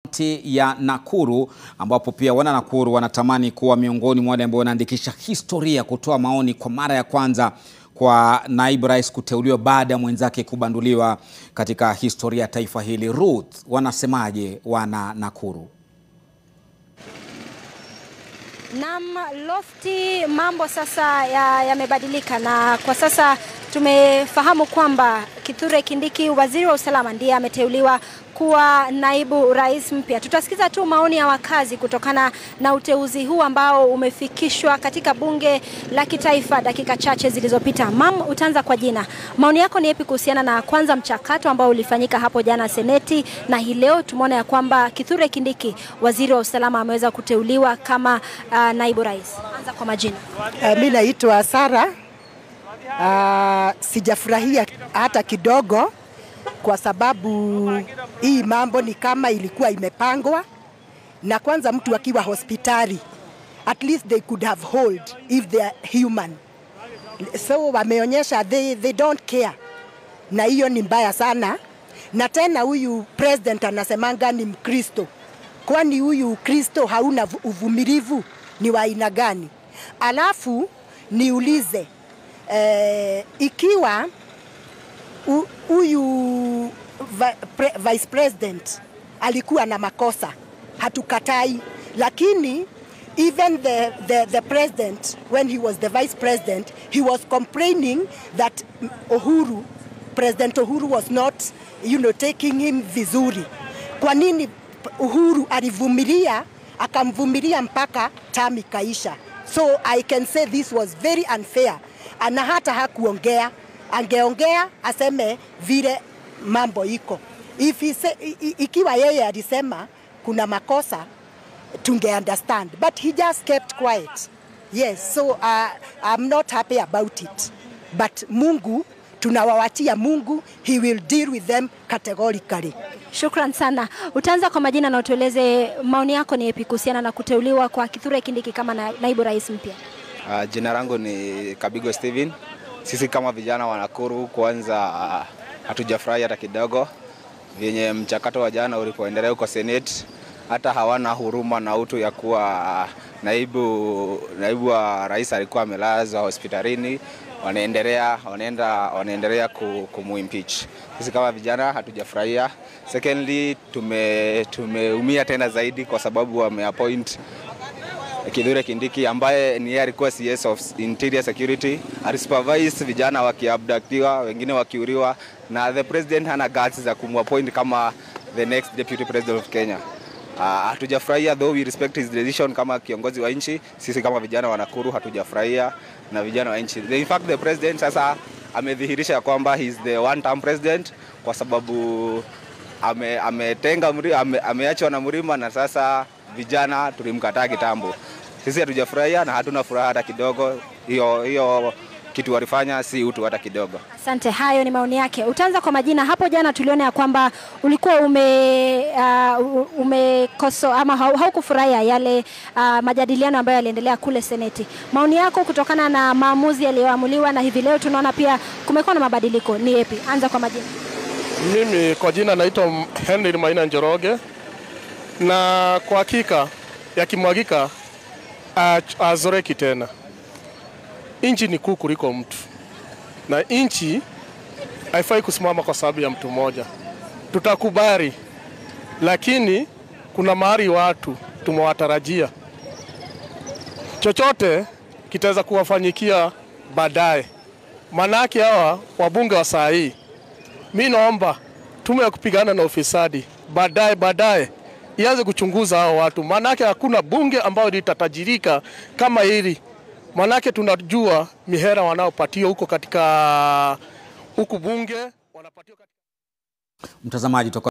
kaunti ya Nakuru ambapo pia wana Nakuru wanatamani kuwa miongoni mwa wale ambao wanaandikisha historia kutoa maoni kwa mara ya kwanza kwa naibu rais kuteuliwa baada ya mwenzake kubanduliwa katika historia ya taifa hili. Ruth, wanasemaje wana Nakuru? Naam, Lofty, mambo sasa yamebadilika ya na kwa sasa tumefahamu kwamba Kithure Kindiki, waziri wa usalama, ndiye ameteuliwa kuwa naibu rais mpya. Tutasikiza tu maoni ya wakazi kutokana na uteuzi huu ambao umefikishwa katika bunge la kitaifa dakika chache zilizopita. Mam, utaanza kwa jina. Maoni yako ni yapi kuhusiana na kwanza mchakato ambao ulifanyika hapo jana Seneti, na hii leo tumeona ya kwamba Kithure Kindiki, waziri wa usalama, ameweza kuteuliwa kama uh, naibu rais. Anza kwa majina. Uh, mi naitwa Sara. Uh, sijafurahia hata kidogo kwa sababu hii mambo ni kama ilikuwa imepangwa, na kwanza mtu akiwa hospitali at least they could have hold if they are human, so wameonyesha they, they don't care, na hiyo ni mbaya sana. Na tena huyu president anasemanga ni Mkristo, kwani huyu Kristo hauna uvumilivu? Ni wa aina gani? Alafu niulize eh, ikiwa huyu vice president alikuwa na makosa, hatukatai, lakini even the, the, the president when he was the vice president he was complaining that Uhuru President Uhuru was not you know, taking him vizuri. Kwa nini Uhuru alivumilia akamvumilia mpaka term ikaisha? So I can say this was very unfair, ana hata hakuongea angeongea aseme vile mambo iko. If he say, ikiwa yeye alisema kuna makosa tunge understand but he just kept quiet. Yes, so uh, I'm not happy about it but Mungu tunawawachia Mungu, he will deal with them categorically. Shukran sana. Utaanza kwa majina na utueleze maoni yako ni yapi kuhusiana na kuteuliwa kwa Kithure Kindiki kama na, naibu rais mpya? Uh, jina langu ni Kabigo Steven. Sisi kama vijana wa Nakuru kwanza hatujafurahi hata kidogo vyenye mchakato wa jana ulipoendelea huko Senate. Hata hawana huruma na utu ya kuwa naibu, naibu wa rais alikuwa amelazwa hospitalini, wanaendelea wanaenda wanaendelea kumuimpeach. Sisi kama vijana hatujafurahia. Secondly, tume tumeumia tena zaidi kwa sababu wameappoint Kithure Kindiki ambaye ni yeye alikuwa CS of Interior Security, alisupervise vijana wakiabductiwa, wengine wakiuriwa, na the president hana guts za kumappoint kama the next deputy president of Kenya. Hatujafurahia uh, though we respect his decision kama kiongozi wa nchi. Sisi kama vijana wa Nakuru hatujafurahia na vijana wa nchi. In fact the president sasa amedhihirisha kwamba he is the one term president kwa sababu ametenga ame ame, ameachwa na Mrima na sasa vijana tulimkataa kitambo. Sisi hatujafurahia na hatuna furaha hata kidogo. Hiyo hiyo kitu walifanya si utu hata kidogo. Asante, hayo ni maoni yake. Utaanza kwa majina. Hapo jana tuliona ya kwamba ulikuwa ume uh, umekoso ama haukufurahia yale uh, majadiliano ambayo yaliendelea kule Seneti. Maoni yako kutokana na maamuzi yaliyoamuliwa na hivi leo tunaona pia kumekuwa na mabadiliko, ni yapi? Anza kwa majina. Mimi kwa jina naitwa Henry Maina Njoroge na kwa hakika yakimwagika azoreki tena. Nchi ni kuu kuliko mtu, na nchi haifai kusimama kwa sababu ya mtu mmoja. Tutakubali, lakini kuna mahali watu tumewatarajia, chochote kitaweza kuwafanyikia baadaye. Manake hawa wabunge wa saa hii, mi naomba tume ya kupigana na ufisadi baadaye baadaye ianze kuchunguza hao watu, maanake hakuna bunge ambayo litatajirika kama hili. Maanake tunajua mihera wanaopatiwa huko katika huku bunge wanapatiwa katika... Mtazamaji